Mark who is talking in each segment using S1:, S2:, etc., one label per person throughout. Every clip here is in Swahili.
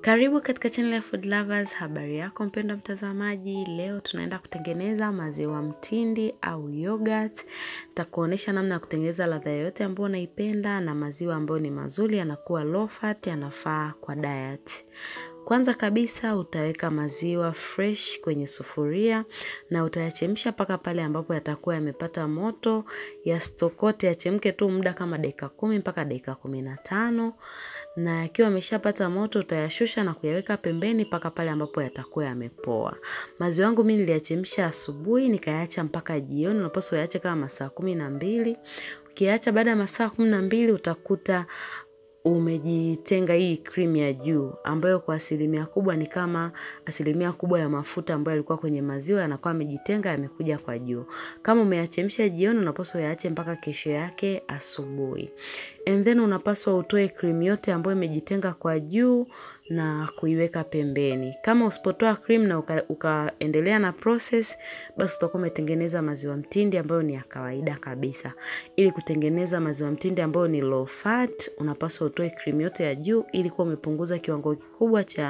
S1: Karibu katika channel ya Food Lovers. Habari yako mpendwa mtazamaji, leo tunaenda kutengeneza maziwa mtindi au yogurt. Nitakuonesha namna ya kutengeneza ladha yoyote ambayo unaipenda na maziwa ambayo ni mazuri, yanakuwa low fat, yanafaa kwa diet. Kwanza kabisa utaweka maziwa fresh kwenye sufuria na utayachemsha mpaka pale ambapo yatakuwa yamepata moto, yasitokote, yachemke tu muda kama dakika kumi mpaka dakika kumi na tano na yakiwa yameshapata moto utayashusha na kuyaweka pembeni mpaka pale ambapo yatakuwa yamepoa. Maziwa yangu mimi niliyachemsha asubuhi nikayaacha mpaka jioni, unapaswa uyaache kama masaa kumi na mbili. Ukiacha baada ya masaa kumi na mbili utakuta umejitenga hii cream ya juu ambayo kwa asilimia kubwa ni kama asilimia kubwa ya mafuta ambayo yalikuwa kwenye maziwa yanakuwa yamejitenga yamekuja kwa juu. Kama umeyachemsha jioni, unapaswa uyaache mpaka kesho yake asubuhi. And then unapaswa utoe cream yote ambayo imejitenga kwa juu na kuiweka pembeni. Kama usipotoa cream na ukaendelea uka na process, basi utakuwa umetengeneza maziwa mtindi ambayo ni ya kawaida kabisa. Ili kutengeneza maziwa mtindi ambayo ni low fat, unapaswa utoe cream yote ya juu ili kuwa umepunguza kiwango kikubwa cha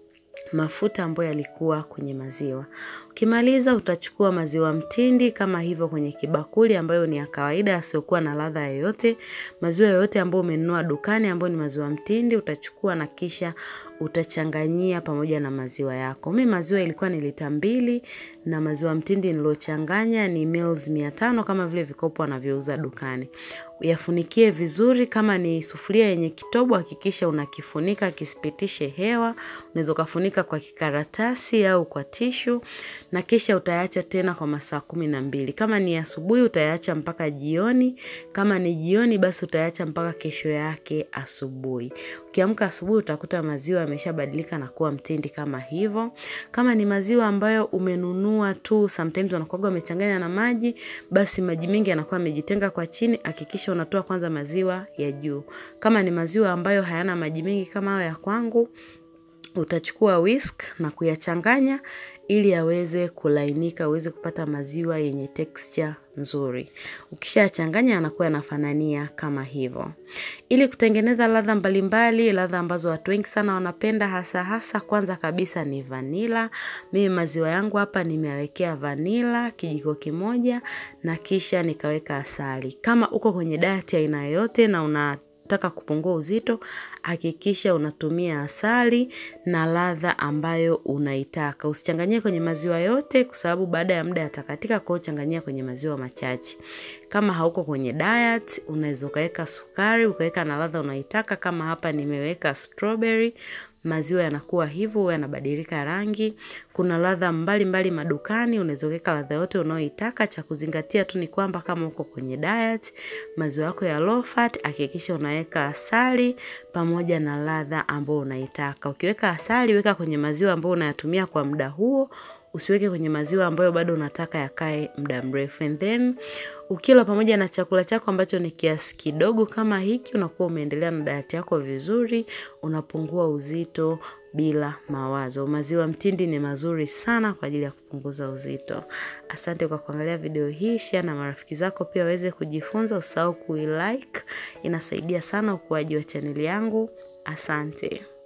S1: mafuta ambayo yalikuwa kwenye maziwa. Ukimaliza utachukua maziwa mtindi kama hivyo kwenye kibakuli ambayo ni ya kawaida yasiokuwa na ladha yoyote. Maziwa yoyote ambayo umenunua dukani ambayo ni maziwa mtindi utachukua na kisha utachanganyia pamoja na maziwa yako. Mimi maziwa ilikuwa ni lita mbili na maziwa mtindi nilochanganya ni mils mia tano kama vile vikopo wanavyouza dukani. Uyafunikie vizuri kama ni sufuria yenye kitobo hakikisha unakifunika kisipitishe hewa. Unaweza ukafunika kwa kikaratasi au kwa tishu na kisha utaacha tena kwa masaa kumi na mbili. Kama ni asubuhi utaacha mpaka jioni. Kama ni jioni basi utaacha mpaka kesho yake asubuhi. Ukiamka asubuhi utakuta maziwa yameshabadilika na kuwa mtindi kama hivyo. Kama ni maziwa ambayo umenunua tu, sometimes wanakuwaga wamechanganya na maji, basi maji mengi yanakuwa yamejitenga kwa chini, hakikisha unatoa kwanza maziwa ya juu. Kama ni maziwa ambayo hayana maji mengi kama hayo ya kwangu, utachukua whisk na kuyachanganya ili yaweze kulainika, uweze kupata maziwa yenye texture nzuri. Ukishayachanganya yanakuwa yanafanania kama hivyo. Ili kutengeneza ladha mbalimbali, ladha ambazo watu wengi sana wanapenda hasa hasa kwanza kabisa ni vanila. Mimi maziwa yangu hapa nimewekea vanila kijiko kimoja na kisha nikaweka asali. Kama uko kwenye diet ya aina yoyote na una taka kupungua uzito, hakikisha unatumia asali na ladha ambayo unaitaka. Usichanganyie kwenye maziwa yote kwa sababu baada ya muda yatakatika, kwa hiyo changanyia kwenye maziwa machache. Kama hauko kwenye diet, unaweza ukaweka sukari, ukaweka na ladha unaitaka. Kama hapa nimeweka strawberry, maziwa yanakuwa hivyo, yanabadilika rangi. Kuna ladha mbalimbali madukani, unaweza kuweka ladha yote unayoitaka. Cha kuzingatia tu ni kwamba kama uko kwenye diet, maziwa yako ya low fat, hakikisha unaweka asali pamoja na ladha ambayo unaitaka. Ukiweka asali, weka kwenye maziwa ambayo unayatumia kwa muda huo, usiweke kwenye maziwa ambayo bado unataka yakae muda mrefu. And then ukila pamoja na chakula chako ambacho ni kiasi kidogo kama hiki, unakuwa umeendelea na diet yako vizuri, unapungua uzito bila mawazo. Maziwa mtindi ni mazuri sana kwa ajili ya kupunguza uzito. Asante kwa kuangalia video hii, share na marafiki zako pia waweze kujifunza. Usahau kuilike, inasaidia sana ukuaji wa chaneli yangu. Asante.